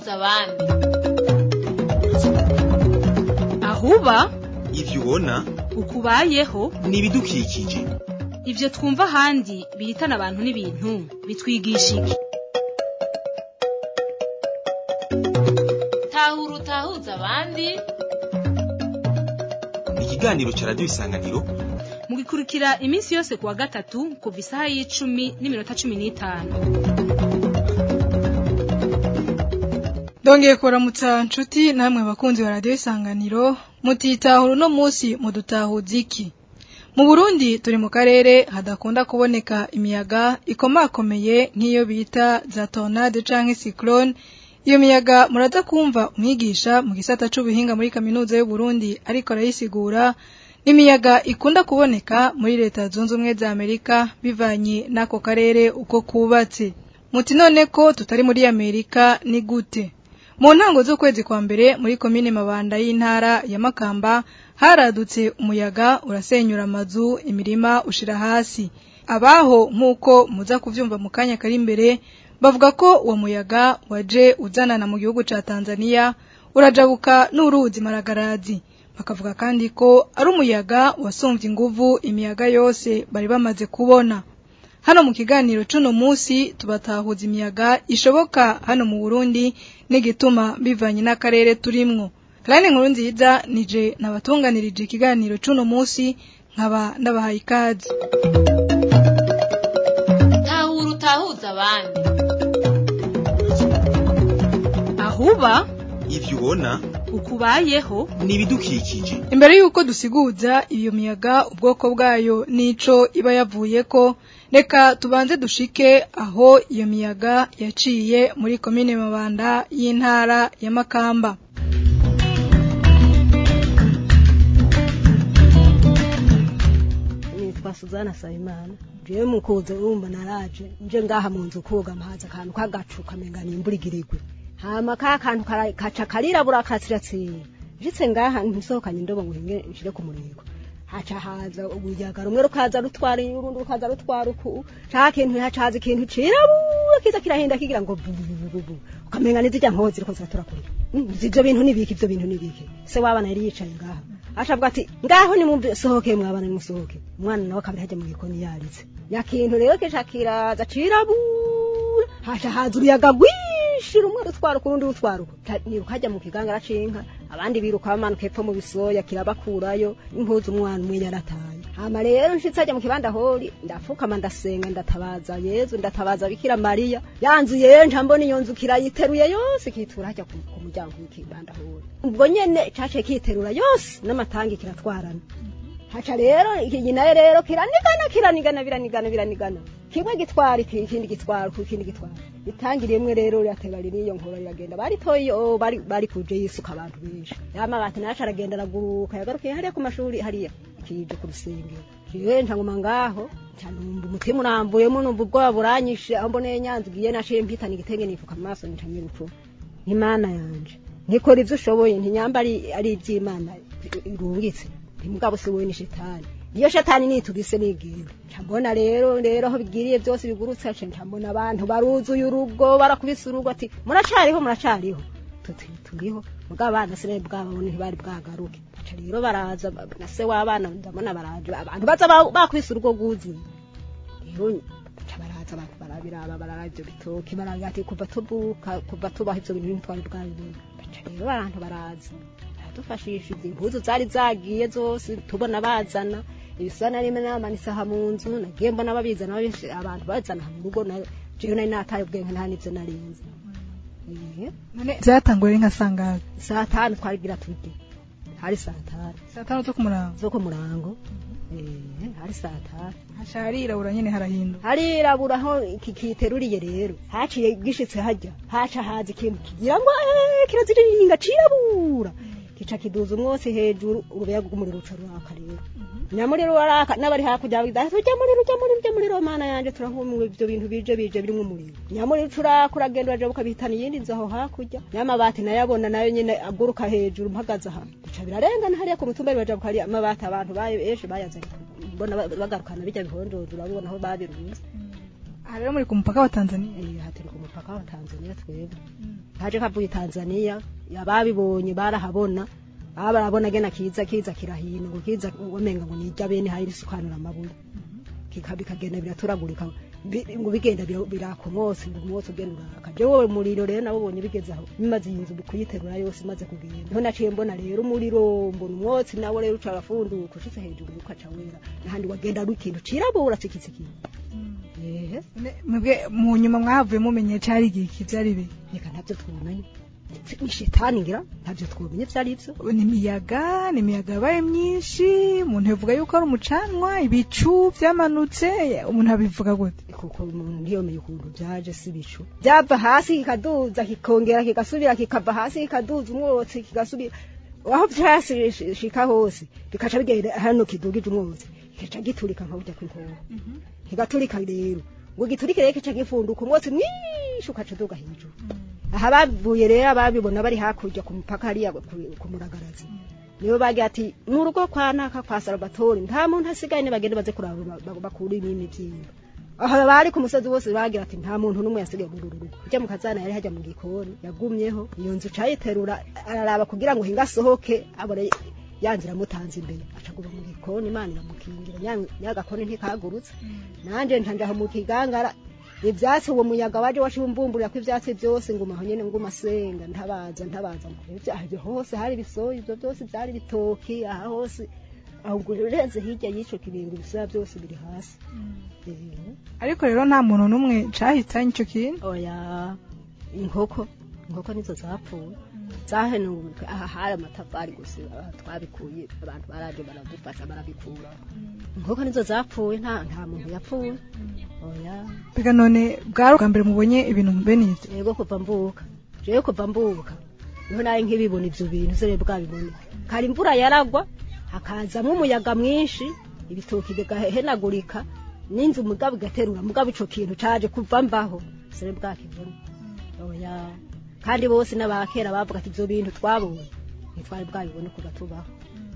utahuza abandi ahuba ivyo ubona ukubayeho ni ibidukikije ivyo twumva ahandi bihitana abantu n'ibintu bitwigisha iki tahura utahuza abandi ikiganiro ca radiyo isanganiro mugikurikira iminsi yose kuwa gatatu kuva isaha y'icumi n'iminota cumi n'itanu Dongeye kuramutsa nshuti namwe bakunzi ba radio isanganiro mutitahura uno munsi mudutahuza iki mu Burundi turi mu karere hadakunda kuboneka imiyaga ikomakomeye nk'iyo bita za tornade canke cyclone iyo miyaga muraza kumva umwigisha mu gisata c'ubuhinga muri kaminuza y'u Burundi ariko arayisigura imiyaga ikunda kuboneka muri leta zunze ubumwe za Amerika bivanye n'ako karere uko kubatse muti none ko tutari muri Amerika ni gute mu ntango z'ukwezi kwa mbere muri komine mabanda y'intara ya Makamba haradutse umuyaga urasenyura amazu imirima ushira hasi abaho nk'uko muza kuvyumva mu kanya kari imbere bavuga ko uwo muyaga waje uzanana mu gihugu ca Tanzania urajabuka n'uruzi maragarazi bakavuga kandi ko ari umuyaga wasumvye inguvu imiyaga yose bari bamaze kubona hano mu kiganiro cuno musi tubatahuza imiyaga ishoboka hano mu Burundi n'igituma bivanye n'akarere turimwo Karane nkuru nziza nije nabatunganirije ikiganiro cuno musi nkaba ndabahaye ikaze tahura utahuza abandi ahuba ivyo ubona ukubayeho ni ibidukikije Imbere yuko dusiguza iyo miyaga ubwoko bwayo nico iba yavuyeko reka tubanze dushike aho iyo miyaga yaciye muri komine mabanda y'intara ya Makamba nitwa Suzana Sayimana jewe mukuze urumva naraje nje ngaha mu nzu koga amazi akantu kagacu kamenga nimburigirigwe hama ka kantu kara- kaca karirabura katsiratsira jitse ngaha ntisohokanye indobo ngo hinge nshire ku murego haca haza ubuyaga rumwe rukaza rutwara urundi rukaza rutwara uku ca kintu haca haza ikintu cirabura kiza kirahinda kigira ngo bu- bu- bu- bu- bu. ukamenga nizijya nkozi ziriko ziratura kure Mm, ivyo bintu nibiki ivyo bintu nibiki se wabana yari yicaye ngaha acavuga ati ngaho nimumve sohoke mwabana nimusohoke umwana nawe kabiri hajya mu gikoni yarize nyakintu rero kica kiraza cirabura haca haza uruyaga rwinshi rumwe rutwara ukurundi rutwara uku Ta- niruka hajya mu kigangara c'inka abandi biruka bamanuka epfo mu bisoya kirabakurayo impuzu umwana umwe yarataye hama rero nshitse hajya mu kibanda hori ndafukama ndasenga ndatabaza yezu ndatabaza bikira mariya yanzu yenja mbona iyo nzu kirayiteruye yose kitura hajya ku ku muryango w'ikibanda hori ubwo nyene cace kiterura yose n'amatangi kiratwarana haca rero iyi nayo rero kiranigana kiranigana biranigana biranigana kimwe gitwara iki- ikindi gitwara ku ikindi gitwara itangi rimwe rero rirateba ririyo nkora riragenda baritoye iyo bari bari kuje yisuka abantu benshi yamabati naco aragenda araguruka yagarukiye hariya ku mashuri hariya kije ku rusengero jewe ntanguma ngaho ncanumva umutima urambuyemo numva ubwoba buranyishe aho mboneye nyanzigiye naciye mpitana igitenge nifuka mu maso nicanye urupfu n'imana yanje nikora ivyo ushoboye ntinyamba ari ari ivy'imana irungitse ntimugabo si wowe ni shetani iyo shetani nitugise nigenda ncambona rero rero aho bigiriye byose bigurutse ace ncambona abantu baruzuye urugo barakubise urugo ati muracariho muracariho tuti turiho mugabo abana sinari bwababone ntibari bwagaruke aca rero baraza na se w'abana ndabona baraje abantu baza ba- bakubise urugo rwuzuye rero baca baraza abantu barabiraba baraba ivyo bitoki barabira ati kuva tuvuka kuva tubaho ivyo bintu ntitwari bwabibona baca rero abantu baraza baradufashisha izi impuzu zari zagiye zose tubona bazana ibisana rimwe namanitse aha mu nzu nagiye mbona babizana babishe abantu bazana aha mu rugo na jewe nari nataye ubwenge nta n'ivyo narinzi Eh, none byatangura ari nka sangaga saa tanu twarigira turye hari saa tanu saa tanu zo kumurango zo ku murango Eh, hari saa tanu haca harirabura nyene harahinduka harirabura aho iki kiteruriye rero haciye gishitse hajya haca haza ikintu kigira ngo "Eh, kiraziriringa cirabura kica kiduza umwotsi hejuru urubeya rw'umuriro ruca ruraka rero nyamuriro waraka n'abari hakurya bagize tujya muriro ujya muriro ujya muriro mana yanje turahumiwe ivyo bintu bije bije birimwo umuriro nyamuriro ucuraka uragenda uraja ukabihitana iyindi nzu aho hakurya n'amabati nayabona nayo nyene aguruka hejuru mpagaze aha bica birarengana hariya ku mutumba baja hariya amabati abantu bayo ejo bayazanye mbona ba- bagarukana bijya bihondoje urabibona aho babirunze aha rero muri ku mupaka wa Tanzania Eh, aha turi ku mupaka wa Tanzania twebwe haje kavuye Tanzania ababibonye barahabona baba barabona gena kiza kiza kirahino ngo kiza wamenga ngo nijya bene hari isukanura amabuye kikabi kagenda biraturagurika bi- ngo bigenda bira- birakomotse ngo umwotsi ugenda uraka je wowe muriro rero nabo bonye bigeze aho bimaze iyi nzu kuyiterura yose imaze kugenda niho naciye mbona rero umuriro mbona umwotsi nawo rero uca arafunduka ushitse hejuru ukaca wera n'ahandi wagenda ari ikintu cirabura cikitsikira ehe Ne- mwebwe mu nyuma mwahavuye mumenye cari igiki vyari bihe reka ntabyo twumenye ni shetani ngira ntabyo twumenye vyari ivyo ni imiyaga ni imiyaga yabaye myinshi umuntu yavuga yuko ari umucanwa ibicu vyamanutse umuntu abivuga gute kuko umuntu ntiyomeye ukuntu byaje si bicu byava hasi kikaduza kikongera kigasubira kikava hasi kikaduza umwotsi kigasubira aho vyashika hose bikaca bigenda hano kidugije umwotsi kica giturika nka burya kw'inkoho kigaturika rero ngo giturike rero kica gifunduka umwotsi mwinshi ukaca uduga hejuru aha bavuye rero ababibona bari hakurya ku mupaka hariya ku- ku muragarazi nibo bagira ati mu rugo kwa naka kwa Salvatore nta muntu asigaye ne bagende baze kuraba ba- ba- bakura imini byimba aha bari ku musozi wose bagira ati nta muntu n'umwe yasigaye muri uru rugo kujya mu kazana yari hajya mu gikoni yagumyeho iyo nzu cayiterura araraba kugira ngo hinga asohoke abone yanzira amutanze imbere acaguma mu gikoni imana iramukingira nya- nyagakoni ntikagurutse nanje ntanje aho mu kigangara ivyatsi uwo muyaga waje washimbumburira ko ivyatsi byose nguma aho nyene nguma senga ntabaza ntabaza ivyo hose hari bisoyi ivyo byose byari bitoki aha hose ahubwo urenze hirya y'ico kibingo ibisaya byose biri hasi Eh, ariko rero nta muntu n'umwe cahitanye ico kintu oya inkoko inkoko nizo zapfuye zahenuwe aha hari amatafari gusa aha twabikuye abantu baraje baradufasha barabikura inkoko nizo zapfuye nta nta muntu yapfuye oya biga none bwari ubwa mbere mubonye ibintu bene ivyo yego kuva mbuka jewe kuva mbuka niho nawe nk'ibibona ivyo bintu se bwabibona kari imvura yaragwa hakazamwo umuyaga mwinshi ibitoki bigahenagurika n'inzu mugabo igaterura mugabo ico kintu caje kuva mbaho sere bwakibona oya kandi bose n'abakera bavuga ati ivyo bintu twabonye ntitwari bwabibone kuva tubaho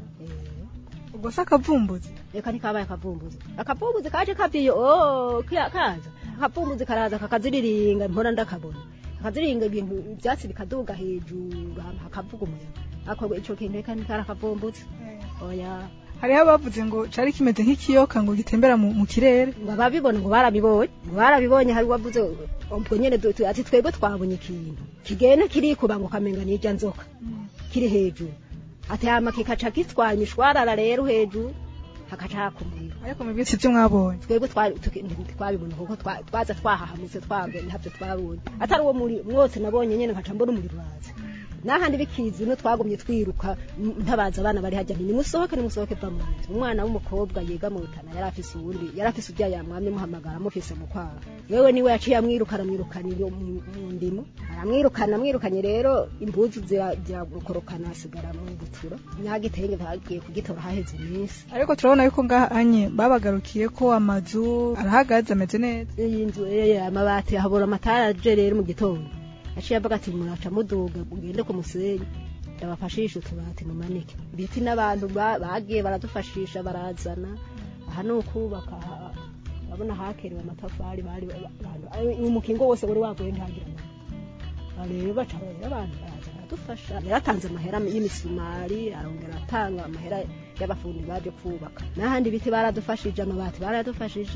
Eh. ubwo se akavumbuzi reka ntikabaye akavumbuzi akavumbuzi kaje kavyiye oh kiya- kaza akavumbuzi karaza kakaziriringa mpora ndakabona kakaziriringa ibintu ivyatsi bikaduga hejuru hama hakavuga umuyaga ako ico kintu reka ntikari akavumbuzi oya hariho abavuze ngo cari kimeze nk'ikiyoka ngo gitembera mu, mu kirere ngo ababibona ngo barabibonye ngo barabibonye hari wavuze ubwo nyene du- tu- ati twebwe twabonye ikintu kigenda kirikuba ngo kamenga n'irya nzoka kiri hejuru ati hama kikaca gitwara imishwarara rero hejuru hakaca haka umuriro ariko mwebwe sivyo mwabonye twebwe twari tuki- twabibona kuko twa- twaza twahahamutse twabwe ntabyo twabonye atari uwo muri mwose nabonye nyene nkaca mbona umuriro uraza n'ahandi bikizi no twagumye twiruka m- ntabaza abana bari hajya nti nimusohoke nimusohoke va mu nzu umwana w'umukobwa yiga mu rutana yari afise uwundi yari afise ujya yamwamye muhamagara amufise mu kwaha wewe niwe yaciye amwiruka aramwirukana iyo mu mu ndimo aramwirukana amwirukanye rero impuzu zira- ziramukorokana asigara mu butura nyagitenge bagiye kugitora haheze iminsi ariko turabona yuko ngaha anye babagarukiye ko amazu arahagaze ameze neza iyi nzu eh, amabati habura amatara aje rero mu gitondo aciye avuga ati muraca muduga mugende ku musenyi ndabafashisha utubati mumanike ibiti n'abantu ba- bagiye baradufashisha barazana aha ni ukubaka aha- urabona hakerewe amatafari bari abantu ari- umukingo wose wari waguye ntagira amahoro rero baca rero abantu baraza baradufasha yaratanze amahera y'imisumari arongera atanga amahera y'abafundi baje kubaka n'ahandi ibiti baradufashije amabati baradufashije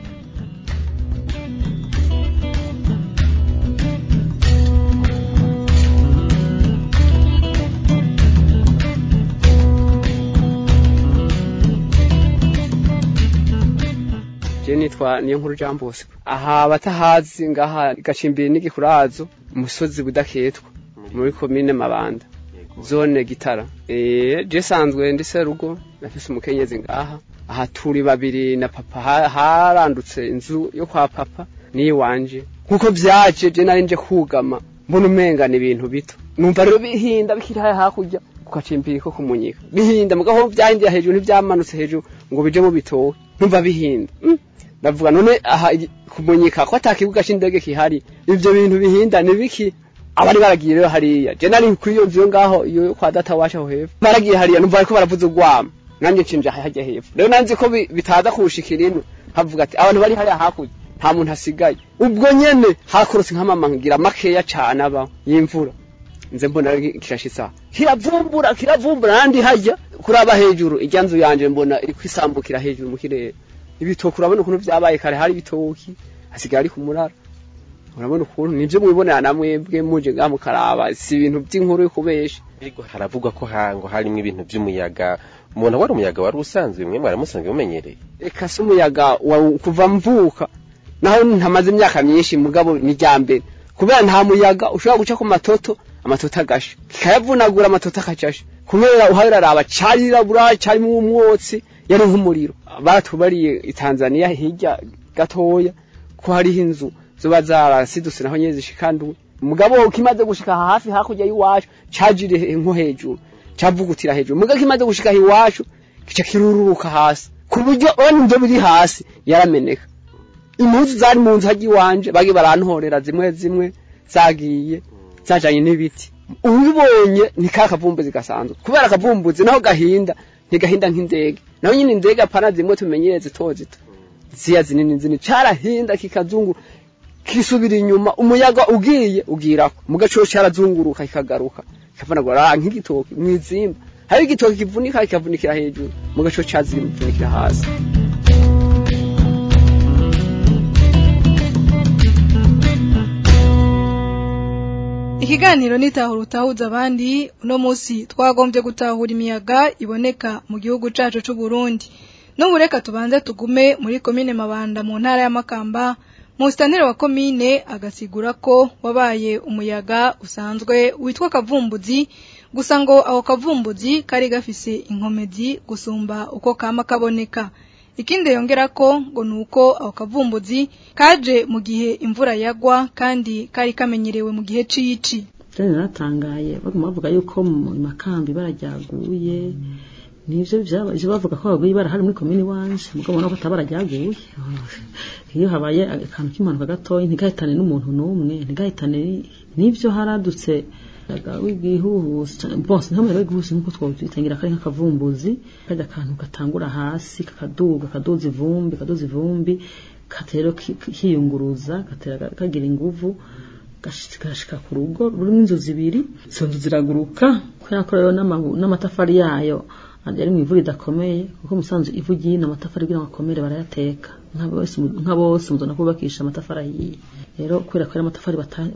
je nitwa niyo nkuru Jean Bosco aha batahazi ngaha gacimbiri n'igikurazo umusozi budaketwa muri komine Mabanda zone gitara eh je sanzwe ndi serugo nafise umukenyezi ngaha aha turi babiri na papa ha- harandutse inzu yo kwa papa ni wanje nkuko vyaje je nari nje kugama mbona umenga ni ibintu bito numva rero bihinda bikiri haya hakurya kukacimbiri ko kumunyika bihinda mugaho vyahindiye hejuru ntivyamanutse hejuru ngo bije mu bitowe numva bihinda mm. ndavuga none aha igi- kumunyika ko ata kibuga c'indege kihari ivyo bintu bihinda ni biki abari baragiye rero hariya je nari kuri iyo nzu yo ngaho iyo kwa data wacu aho hepfo baragiye hariya numva bariko baravuza urwamo nanjye ncinja hajya hepfo rero nanzi ko bi- bitaza kuwushikira ino havuga ati abantu bari hariya hakurya nta muntu asigaye ubwo nyene hakorotse nk'amama ngira makeya cane aba y'imvura nze mbona kirashitsa kiravumbura kiravumbura nandi hajya kuraba hejuru irya nzu yanje mbona iriko isambukira hejuru mu kirere ibitoki urabona ukuntu vyabaye kare hari ibitoki hasigaye ari ku murara urabona ukuntu nivyo mwibonera na mwebwe muje ngaha mukaraba si ibintu vy'inkuru yo kubesha ariko haravugwa ko hango harimo ibintu vy'umuyaga umuntu wari umuyaga wari usanzwe mwe mwaramusanzwe mumenyereye eka si umuyaga wa kuva mvuka naho ntamaze imyaka myinshi mugabo ni rya mbere kubera nta muyaga ushobora guca ku matoto amatoto agasha kikayavunagura amatoto akacasha kubera uhararaba carirabura carimo umwotsi yari nk'umuriro baratubariye i Tanzania hirya gatoya ko hariho inzu zoba zarasidutse naho nyene zishikanduwe mugabo kimaze gushika hafi hakurya y'iwacu cajire nko hejuru cavugutira hejuru mugabo kimaze gushika iwacu kica kirururuka hasi ku buryo ona ivyo biri hasi yarameneka impuzu zari mu nzu hajya iwanje bagi barantorera zimwe zimwe zagiye zajanye n'ibiti ubibonye ni ka kavumbuzi gasanzwe kubera akavumbuzi naho gahinda ntigahinda nk'indege naho nyine indege apana zimwe tumenyereye zito zito ziya zinini zinini carahinda kikazungu kisubira inyuma umuyaga ugiye ugirako mugaco carazunguruka kikagaruka kikavanagura nk'igitoki mwizimba hari igitoki kivunika kikavunikira hejuru mugaco cazivunikira hasi Ikiganiro nitahura utahuza abandi uno musi twagombye gutahura imiyaga iboneka mu gihugu cacu c'u Burundi. N'ubu reka tubanze tugume muri komine Mabanda mu ntara ya Makamba Mustanire wa komine agasigura ko wabaye umuyaga usanzwe witwa kavumbuzi gusa ngo aho kavumbuzi kari gafise inkomezi gusumba uko kama kaboneka ikindi yongera ko ngo nuko aho kavumbuzi kaje mu gihe imvura yagwa kandi kari kamenyerewe mu gihe cici Jane naratangaye baguma bavuga yuko mu makambi barajyaguye nivyo vyabaje bavuga ko baguye barahari muri komini wanje mugabo nako tabarajyaguye iyo habaye akantu k'impanuka gatoyi ntigahitane n'umuntu n'umwe ntigahitane nivyo haradutse w'igihuhusi bose ntamwe w'igihuhusi nkuko twobitangira kari nk'akavumbuzi kajya akantu gatangura hasi kakaduga kaduza ivumbi kaduza ivumbi katero kiyunguruza gatera kagira inguvu gashika ku rugo rurimo inzu zibiri izo nzu ziraguruka kubera ko rero n'amatafari yayo yari mu ivu ridakomeye kuko musanzwe ivu ryino amatafari kugira ngo akomere barayateka nka bose muzona kubakisha amatafari ahiye rero kubera ko ari amatafari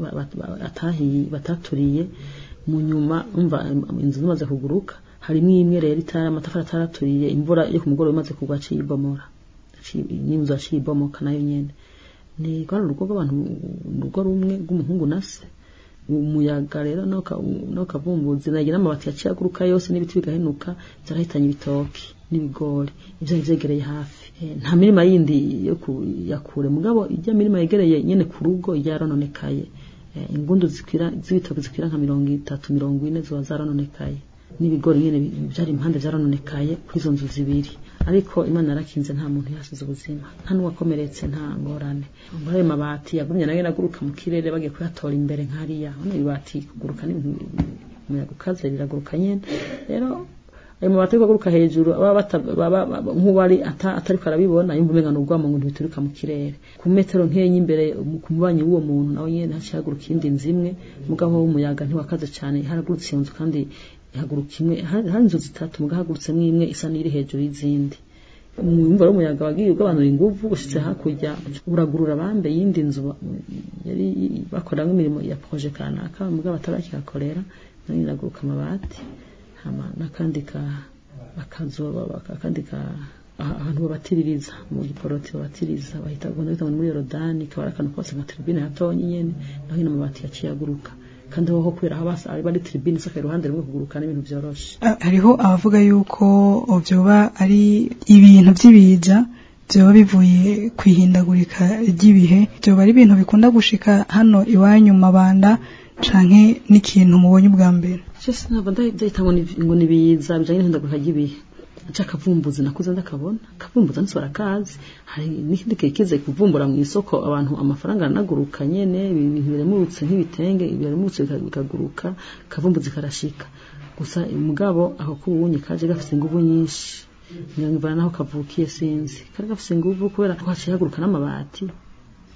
batahiye bataturiye mu nyuma umva inzu zimaze kuguruka harimo imwe rero itari amatafari ataraturiye imvura yo ku mugoroba imaze kugwa aciye ibomora n'inzu aciye ibomoka nayo nyene ni rwari urugo rw'abantu urugo rumwe rw'umuhungu na se umuyaga rero no kavumbuzi nagira amabati yaciye aguruka yose n'ibiti bigahenuka byarahitanye ibitoki n'ibigori ibyo vyegereye hafi nta mirima yindi yo yakure mugabo ijya mirima yegereye nyene ku rugo yarononekaye ingundu zikwira z'ibitoki zikwira nka mirongo itatu mirongo ine ziba zarononekaye n'ibigori nyene byari impande vyarononekaye kuri izo nzu zibiri ariko imana yarakinze nta muntu yasize ubuzima nta n'uwakomeretse nta ngorane muri ayo mabati yagumye nayo aguruka mu kirere bagiye kuyatora imbere nk'ariya hano ibati kuguruka n'ibintu umuyaga ukaze riraguruka nyene rero ayo mabati ariko aguruka hejuru nk'uwari atariko arabibona yumva umenga n'urwamo ngo ntibituruka mu kirere ku metero nk'enye imbere ku mubanyi w'uwo muntu nawe nyene haciye haguruka iyindi nzu imwe mugabo w'umuyaga ntiwakaze cane haragurutse iyo nzu kandi ihaguruka imwe hari inzu zitatu muga hagurutsemo imwe isa n'iri hejuru y'izindi umwumva w'umuyaga wagiye ugabanura inguvu gushitse hakurya uragurura abambe yindi nzu yari bakoramo imirimo ya proje kanaka mugabo batarakihakorera nayo iraguruka amabati hama n'akandi ka akazu akandi ka ahantu babatiririza mu giporoti babatiriza bahita ubona bita muri Yorodani kaba ari akantu kose nka tribune hatonyi nyene naho nyine amabati yaciye aguruka kandi aho kubera aho basa ari bari tribune isaka iruhande rumwe kuguruka n'ibintu byoroshe hariho abavuga yuko vyoba ari ibintu vy'ibiza vyoba bivuye kwihindagurika ry'ibihe vyoba ari ibintu bikunda gushika hano iwanyu mabanda canke n'ikintu mubonye ubwa mbere cyose ntabwo ndahita ngo ni biza bijanye n'ihindagurika ry'ibihe aca kavumbuzi nakuze ndakabona kavumbuza nsi barakazi hari n'ikindi gihe kize kuvumbura mu isoko abantu amafaranga aranaguruka nyene ibintu biremutse nk'ibitenge biremutse bikaguruka kavumbuzi karashika gusa mugabo aho kubunye kaje gafite inguvu nyinshi ngangivana naho kavukiye sinzi kari gafite inguvu kubera ko haciye haguruka n'amabati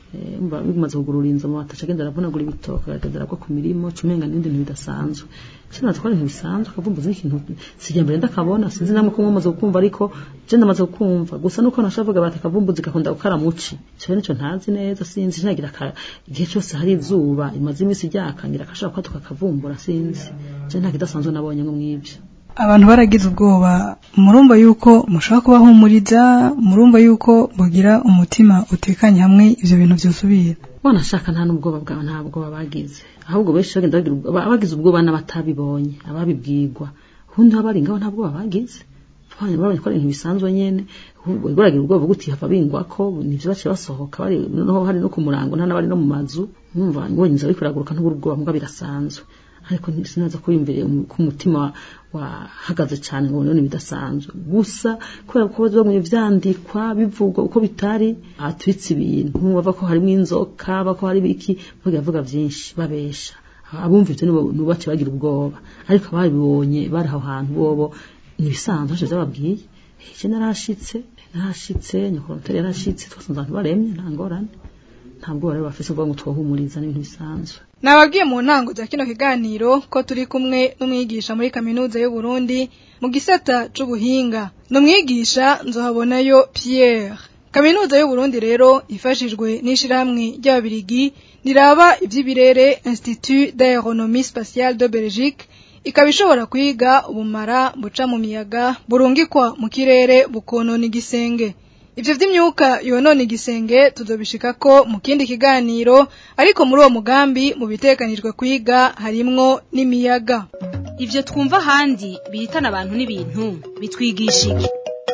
Eh, umva bimaze kugurura inzu amabati aca agenda aravunagura ibitoke akagenda aragwa ku mirimo cumenga n'ibindi bintu bidasanzwe cyo natwara ibintu bisanzwe akavumbuza nk'ikintu sijya mbere ndakabona sinzi namwe ko mwamaze kukumva ariko je ndamaze kukumva gusa nuko nashavuga bati akavumbuzi gakunda gukara muci cyo nico ntazi neza sinzi nagira ka igihe cyose hari izuba imaze iminsi ryakangira akashaka kwaduka akavumbura sinzi je nta kidasanzwe nabonye ngo mwibyo abantu baragize ubwoba murumva yuko mushobora kubahumuriza murumva yuko mugira umutima utekanye hamwe ivyo bintu vyosubira wanashaka nta n'ubwoba bwawe nta bwoba bagize ahubwo benshi bagenda bagira ubwoba abagize ubwoba n'abatabibonye ababibwirwa ubundi baba bari ngaho nta bwoba bagize Abana babonye ko ari ibintu bisanzwe nyene ahubwo baragira ubwoba bwo guti hava bingwako nivyo baciye basohoka bari noneho hari no ku murango nta n'abari no mu mazu numva ngobonye inzu ariko iraguruka ntubura ubwoba mbwa birasanzwe ariko sinaza kwiyumvira ku mutima wahagaze cyane ngo none bidasanzwe gusa kubera ko bamwe vyandikwa bivugwa uko bitari atwitse ibintu bava ko harimo inzoka bako hari biki bavuga bavuga vyinshi babesha abumva ivyo nibo nibo bace bagira ubwoba ariko ababibonye bari aho hantu bobo nibisanzwe ntacyo byababwiye je narashitse narashitse nyakoronteri yarashitse twasanze abantu baremye nta ngorane nta bwoba rero bafise bwo ngo twahumuriza n'ibintu bisanzwe Nababwiye mu ntango za kino kiganiro ko turi kumwe n'umwigisha muri kaminuza y'u Burundi mu gisata c'ubuhinga. N'umwigisha nzohabonayo Pierre. Kaminuza y'u Burundi rero ifashijwe n'ishirahamwe ry'ababirigi riraba ivy'ibirere Institut d'Aéronomie Spatiale de Belgique ikaba ishobora kwiga ubumara buca mu miyaga burungikwa mu kirere bukonona igisenge. Ivyo vy'imyuka yonona igisenge tuzobishikako mu kindi kiganiro ariko muri uwo mugambi mu bitekanijwe kwiga harimwo n'imiyaga. Ivyo twumva ahandi bihitana abantu n'ibintu bitwigisha iki?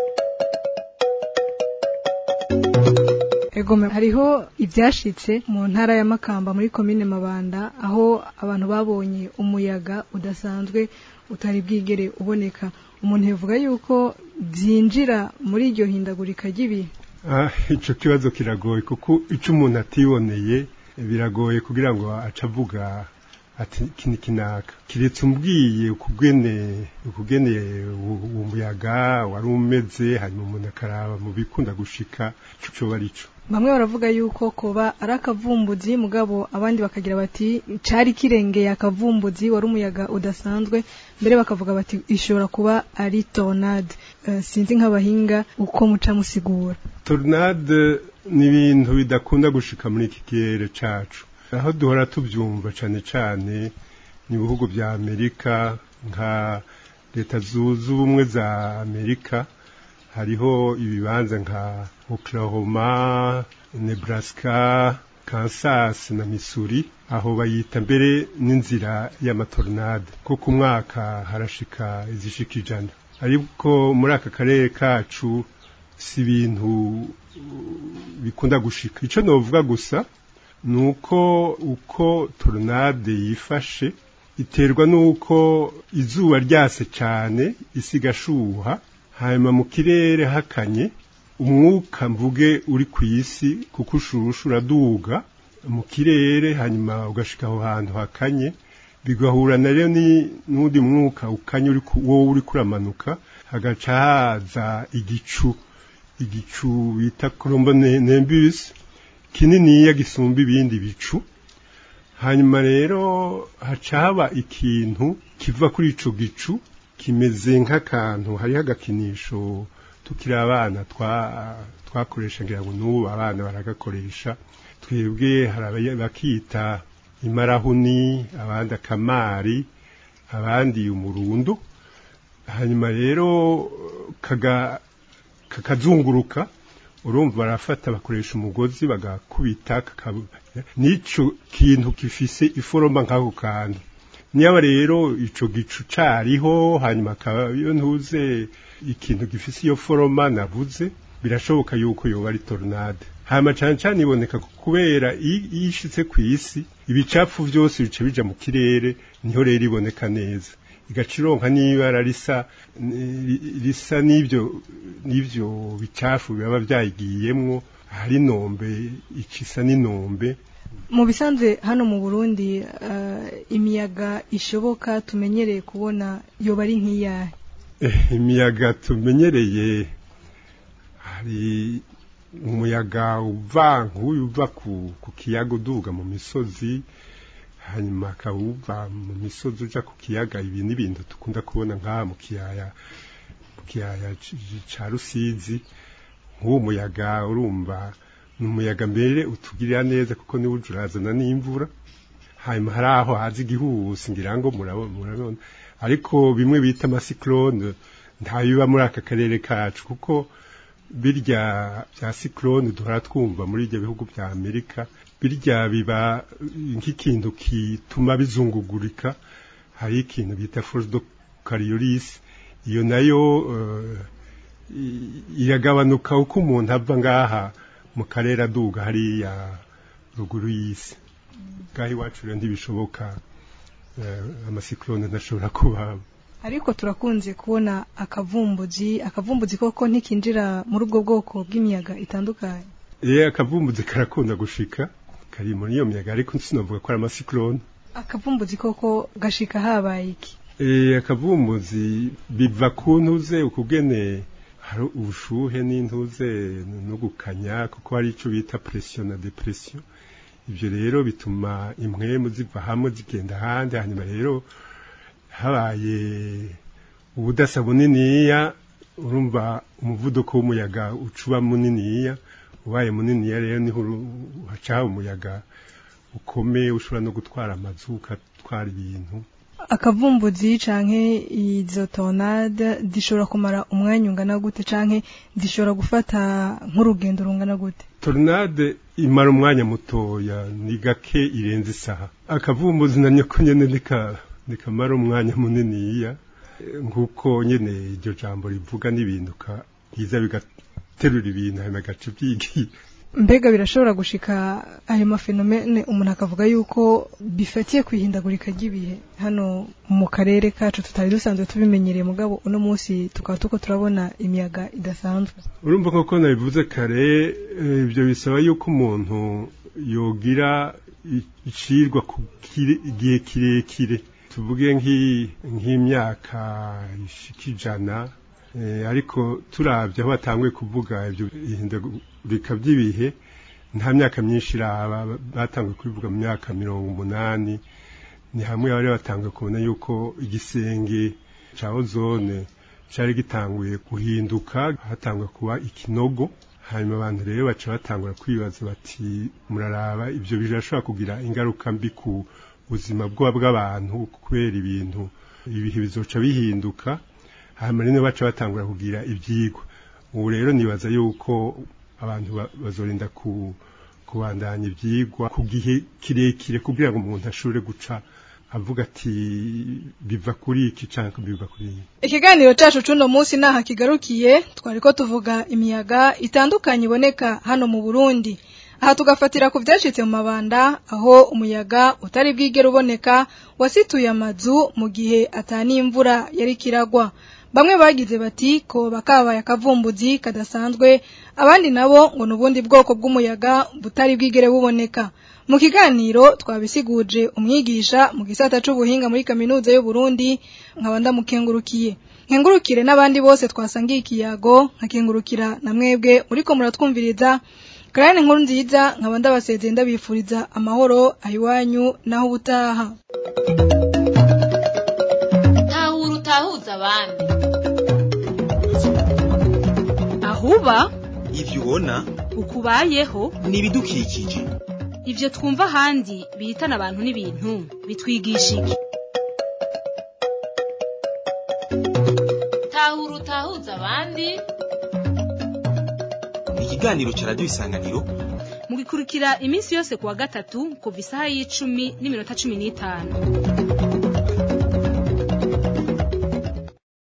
Egome hariho ivyashitse mu ntara ya Makamba muri komine Mabanda aho abantu babonye umuyaga udasanzwe utari bwigere uboneka umuntu yavuga yuko vyinjira muri iryo hindagurika ry'ibihe Ah, ico kibazo kiragoye kuko ico umuntu atiboneye biragoye kugira ngo aca avuga ati kini kinaka kiretse umbwiye ukugene ukugene u- uwo muyaga wari umeze hanyuma umuntu akaraba mu bikunda gushika ico coba arico bamwe baravuga yuko koba ari akavumbuzi mugabo abandi bakagira bati cari kirengeye akavumbuzi wari umuyaga udasanzwe mbere bakavuga bati ishobora kuba ari tornade Eh, sinzi nk'abahinga uko muca musigura tornade ni ibintu bidakunda gushika muri iki kirere cacu aho duhora tubyumva cane cane ni ibihugu vya amerika nka leta zunze ubumwe za amerika hariho ibibanza nka oklahoma nebraska kansas na missouri aho bayita mbere n'inzira y'amatornade ko ku mwaka harashika izishika ijana ariko muri aka karere kacu si ibintu uh, bikunda gushika ico novuga gusa nuko uko tornade yifashe iterwa nuko izuba ryase cyane isi igashuha hanyuma mu kirere hakanye umwuka mvuge uri ku isi kuko ushusha uraduga mu kirere hanyuma ugashika aho hantu hakanye bigahura na rero ni n'undi mwuka ukanye uri ku- wowe uri kuramanuka hagaca haza igicu igicu bita nimbus kininiya gisumba ibindi bicu hanyuma rero haca haba ikintu kiva kuri ico gicu kimeze nk'akantu hariho agakinisho tukiri abana twa twakoresha ngira ngo n'ubu abana baragakoresha twebwe hari abaya- bakita imarahuni abandi akamari abandi umurundo hanyuma rero kaga kakazunguruka urumva barafata bakoresha umugozi bagakubita kakabu- nico kintu gifise iforoma nk'ako kantu niba rero ico gicu cariho hanyuma akaba iyo ntuze ikintu gifise iyo foroma navuze birashoboka yuko yoba ari tornade hanyuma cane cane iboneka ku- kubera i- iyo ishitse kw'isi ibicafu vyose bica bija mu kirere niho rero iboneka neza igaca ironka n'ibara risa ni- risa n'ivyo n'ivyo bicafu biba vyayigiyemwo hari nombe ikisa n'inombe mu bisanzwe hano mu Burundi eh, imiyaga ishoboka tumenyereye kubona yoba ari nk'iyahe Eh, imiyaga tumenyereye hari umuyaga uva nk'uyu uva ku, ku kiyaga uduga mu misozi hanyuma akawuva mu misozi uja ku kiyaga ibi ni ibintu dukunda kubona nk'aha mu kiyaya mu kiyaya c- ca rusizi nk'uwo muyaga urumva ni umuyaga mbere utugirira neza kuko niwo uje urazana n'imvura hanyuma hari aho haza igihuhusi ngira ngo murabo- murabona ariko bimwe bita amasiklone ntabiba muri aka karere kacu kuko birya bya siklone duhora twumva muri ibyo bihugu bya amerika birya biba nk'ikintu kituma bizungugurika hari ikintu bita force de cariolis iyo nayo eh, i- iragabanuka uko umuntu ava ngaha mu karere aduga hariya ruguru y'isi ngaho iwacu rero ntibishoboka eh, amasiklone ntashobora kuba ariko turakunze kubona akavumbuzi akavumbuzi koko ntikinjira muri ubwo bwoko bw'imiyaga itandukanye Ye akavumbuzi karakunda gushika kari muri iyo miyaga ariko sinavuga ko ari amasiklone akavumbuzi koko gashika habaye iki Eh akavumbuzi biva ku ntuze ukugene hari ubushuhe n'intuze no gukanya kuko hari ico bita pression na depression ivyo rero bituma impwemu ziva hamwe zigenda ahandi hanyuma rero habaye ubudasa buniniya urumva umuvuduko w'umuyaga ucuba muniniya ubaye muniniya rero niho uru- haca umuyaga ukomeye ushobora no gutwara amazu ugatwara ibintu akavumbuzi canke izo tornade zishobora kumara umwanya ungana gute canke zishobora gufata nk'urugendo rungana gute tornade imara umwanya mutoya ni gake irenze isaha akavumbuzi na nyoko nyene nika nikamara umwanya muniniya Eh, nk'uko nyene iryo jambo rivuga n'ibintu ka biza bigaterura ibintu hanyuma bigaca vyigiye mbega birashobora gushika ayo mafenomene umuntu akavuga yuko bifatiye kwihindagurika ry'ibihe hano mu karere kacu tutari dusanzwe tubimenyereye mugabo uno munsi tukaba tuko turabona imiyaga idasanzwe urumva koko nabivuze kare eh, ibyo bisaba yuko umuntu yogira i- icirwa ku kire- igihe kirekire tuvuge nk'i- nk'imyaka ishika ijana eh, ariko turavye aho batanguye kuvuga ibyo ihindagurika by'ibihe nta myaka myinshi iraba batanguye kubivuga mu myaka mirongo umunani ni hamwe bari batanguye kubona yuko igisenge ca ozone cari gitanguye guhinduka hatanguye kuba ikinogo hanyuma abantu rero baca batangura kwibaza bati muraraba ivyo birashobora kugira ingaruka mbi ku buzima bwa bw'abantu kubera ibintu ibihe bizoca bihinduka hanyuma rero baca batangura kugira ivyigwa ubu rero nibaza yuko abantu ba- bazorinda ku kubandanya ivyigwa ku gihe kirekire kugira ngo umuntu ashobore guca avuga ati biva kuri iki canke biva kuri iki ikiganiro cacu cuno munsi naha kigarukiye twariko tuvuga imiyaga itandukanye iboneka hano mu Burundi aha tugafatira ku vyashitse mu mabanda aho umuyaga utari bwigera uboneka wasituye amazu mu gihe atani imvura yari kiragwa bamwe bagize bati ko bakabaye akavumbuzi kadasanzwe abandi nabo ngo nubundi bwoko bw'umuyaga butari bwigere buboneka mu kiganiro twabisiguje umwigisha mu gisata c'ubuhinga muri kaminuza y'u Burundi nkaba ndamukengurukiye nkengurukire n'abandi bose twasangiye ikiyago nkakengurukira na mwebwe muriko muratwumviriza Karane nkuru nziza nkaba ndabasezeye ndabifuriza amahoro ahiwanyu naho ubutaha tahura utahuza abandi ahuba ivyo ubona ukubayeho ni ibidukikije ivyo twumva ahandi bihitana abantu n'ibintu bitwigisha iki tahura utahuza abandi ni ikiganiro ca radiyo isanganiro mugikurikira iminsi yose kuwa gatatu kuva isaha y'icumi n'iminota cumi n'itanu